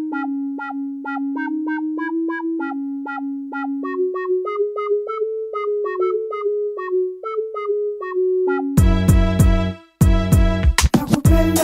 Nakupenda,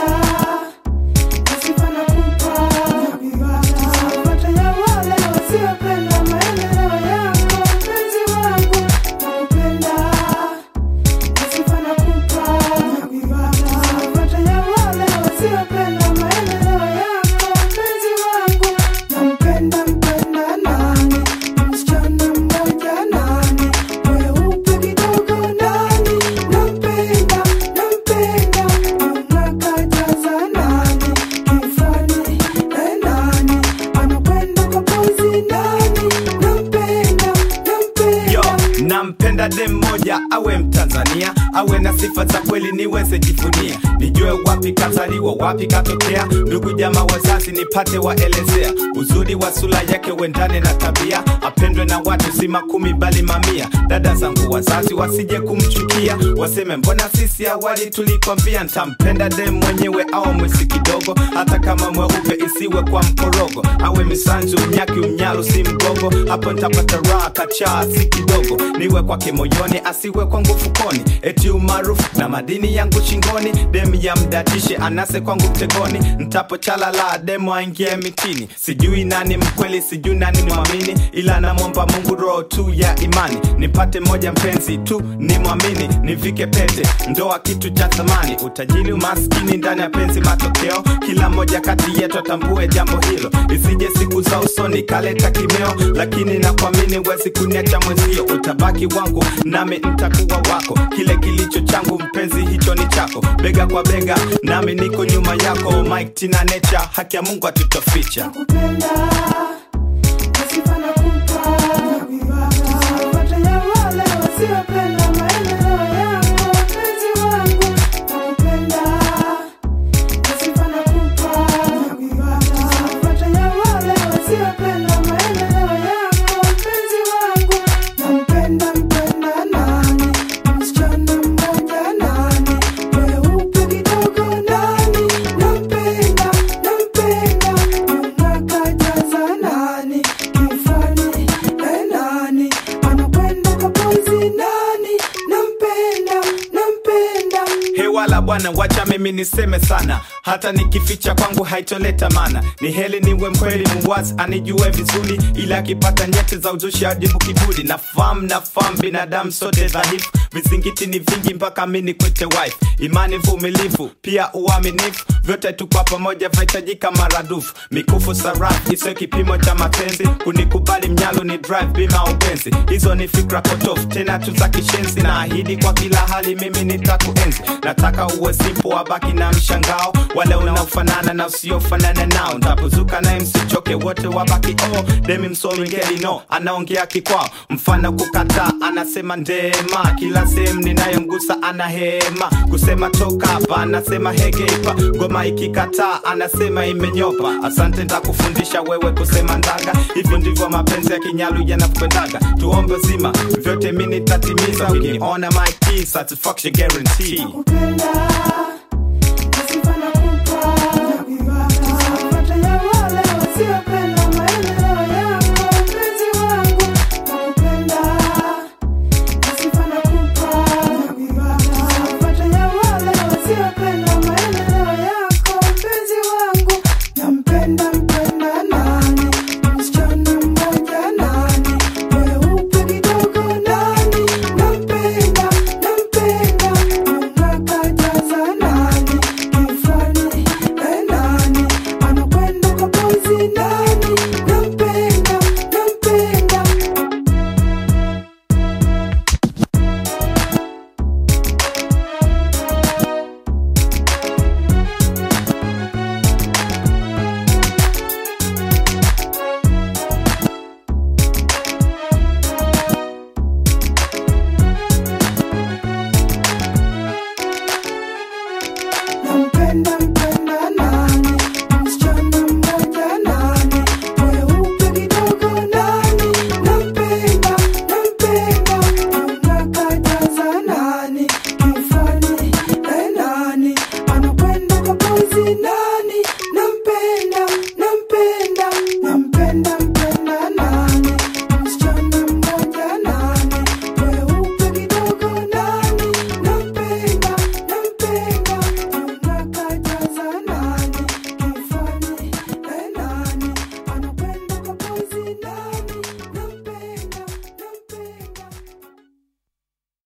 nasifa nakupa. Sifuata ya wale wasiopenda maendeleo yako, mpenzi wangu. Nakupenda, nasifa nakupa. Sifuata ya wale wasiopenda maendeleo yako, mpenzi wangu. Nampenda, mpenda nani? Msichana mmoja nani? Moyo upe kidogo nani? Nampenda, nampenda, unakajaza nani? Kifani, eh, nani? Anakwenda kwa pozi nani? Nampenda, Yo, nampenda. nampenda dem moja awe Mtanzania, awe na sifa za kweli niweze jivunia, nijue wapi kazaliwa, wapi katokea, ndugu jamaa wazazi nipate waelezea, uzuri wa sura yake uendane na tabia, apendwe na watu si makumi bali mamia. Dada zangu wazazi wasije kumchukia, waseme mbona sisi awali tulikwambia. Ntampenda dem mwenyewe au mwesi kidogo, hata kama mweupe isiwe kwa mkorogo, awe misanzu mnyaki umnyalu si mgogo, hapo ntapata raha kachaa si kidogo, niwe kwake moyoni asiwe kwangu fukoni, eti umaarufu na madini yangu shingoni, dem ya mdatishe anase kwangu mtegoni, ntapochalala demo aingie mitini, sijui nani mkweli, sijui nani mwamini, ila namwomba Mungu roho tu ya imani, nipate moja mpenzi tu ni mwamini, nivike pete, ndoa kitu cha thamani, utajiri umaskini ndani ya penzi matokeo, kila moja kati yetu atambue jambo hilo, isije siku za usoni kaleta kimeo, lakini nakuamini wezi kuniacha mwenzio, utabaki wangu nami ntakuwa wako, kile kilicho changu mpenzi hicho ni chako, bega kwa bega nami niko nyuma yako, Mike Tina Nature, haki ya Mungu atutoficha. Nakupenda, nasifa nakupa. Sifuata ya wale wasiopenda maendeleo yako, mpenzi wangu. Nakupenda, nasifa nakupa. Sifuata ya wale wasiopenda maendeleo yako, mpenzi wangu. Nampenda, mpenda nani? Msichana mmoja nani? Mweupe kidogo nani? Nampenda, nampenda, unakajaza nani? Kifani, eh, nani? Anakwenda kwa pozi nani? Nampenda, nampenda. hewala bwana wacha mimi niseme sana hata nikificha kwangu haitoleta mana ni heli niwe mkweli muwazi anijue vizuri ila akipata nyeti za uzushi ajibu kiburi nafahamu nafahamu binadamu sote dhaifu vizingiti ni vingi mpaka mi nikwete wife imani vumilivu pia uaminifu vyote tu kwa pamoja vahitajika maradufu mikufu sarafu isiyo kipimo cha mapenzi kunikubali mnyalo ni drive bima upenzi hizo ni fikra potofu tena tu za kishenzi na ahidi kwa kila hali mimi nitakuenzi nataka uwe simpo wabaki na mshangao wale unaofanana na usiofanana nao ntapozuka naye msichoke wote wabaki oh demi msolingeli no anaongea kikwao mfano kukataa anasema ndema kila sehemu ninayomgusa ana hema kusema toka hapa anasema hegeipa ngoma ikikataa anasema imenyopa asante ntakufundisha wewe kusema ndaga hivyo ndivyo mapenzi ya kinyalu yanakwendaga tuombe zima vyote mi nitatimiza ukiniona my key, satisfaction guarantee Nakupenda,